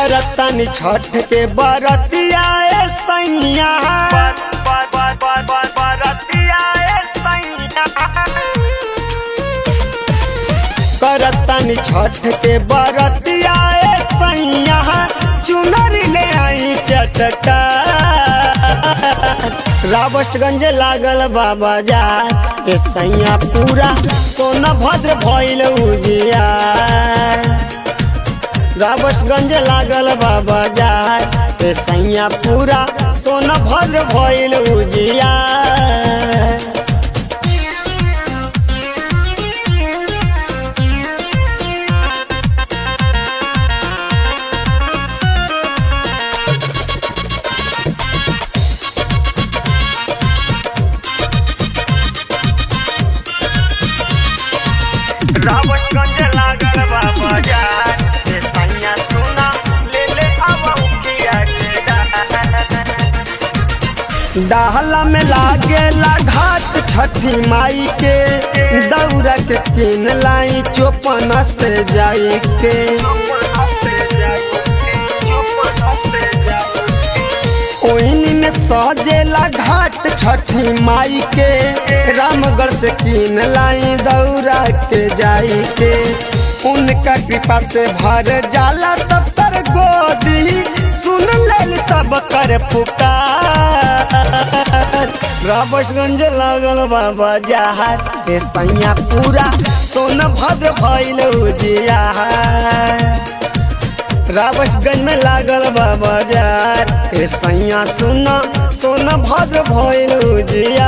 करतन छठ के बरतिया ए सैया करतन छठ के बरतिया ए सैया चुनरी ले आई चटका रावस्टगंज लागल बाबा जा ए सैया पूरा सोना भद्र भइल उजिया रावस्टगंज लागल बाबा जा ए सैया पूरा सोना भद्र भइल उजिया रावतगंज लागल बा बाजार से सैया सोना ले ले आवा उखिया के डाल। डाहला में लागेला घाट छठी माई के दौरा के किन लाई चौपन से जाई के ओइनी में सजेला घाट छठी माई के रामगढ़ से किन लाई दौरा के जाई के उनका कृपा से भर जाला तब तर गोदी सुन लेल तब कर पुकार राबसगंज लागल बाबा जहाज ए सैया पूरा सोन भद्र भइल उजिया रावसगंज में लागल बा बाजार ए सैया सुना सोना भद्र भइल उजिया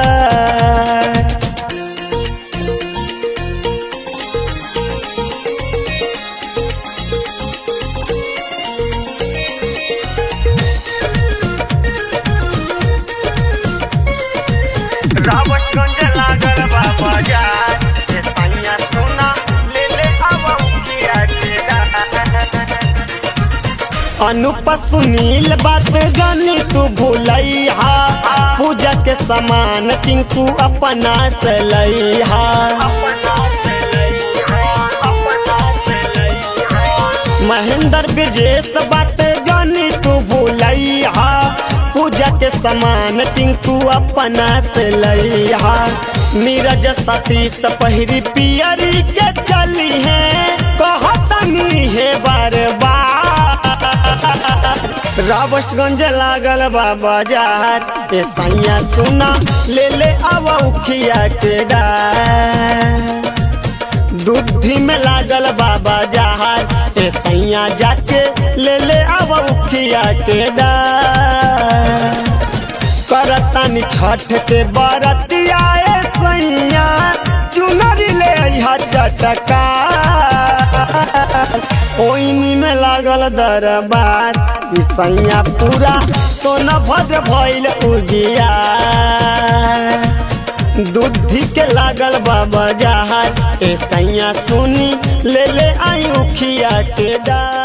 रावतगंज लागल बा बाजार से सैया सोना ले ले आवा उखिया के डाल। अनुप सुनील बात जानी तू भूलैहा पूजा के सामान टिंकू अपना से लैहा अपना से लइहा, अपना से लइहा। महेंद्र ब्रजेश बात जानी तू भूलैहा पूजा के सामान टिंकू अपना से लैहा नीरज सतीश पहिरी पियरी के चली है कहतनी है बार बार रावस्टगंज लागल बा बाजार ए सैया सुना ले ले आवा उखिया के डार दूधी में लागल बाबा जहाज ए सैया जाके ले ले आव उखिया के डार करतानी छठ के बरतिया ए सैया चुनरी ले अइहा चटका ओइनी में लागल दरबार ई सैया पूरा सोना भद्र भइल उजिया दूधी के लागल बाबा जहाज ए सैया सुनी ले ले आई उखिया के डार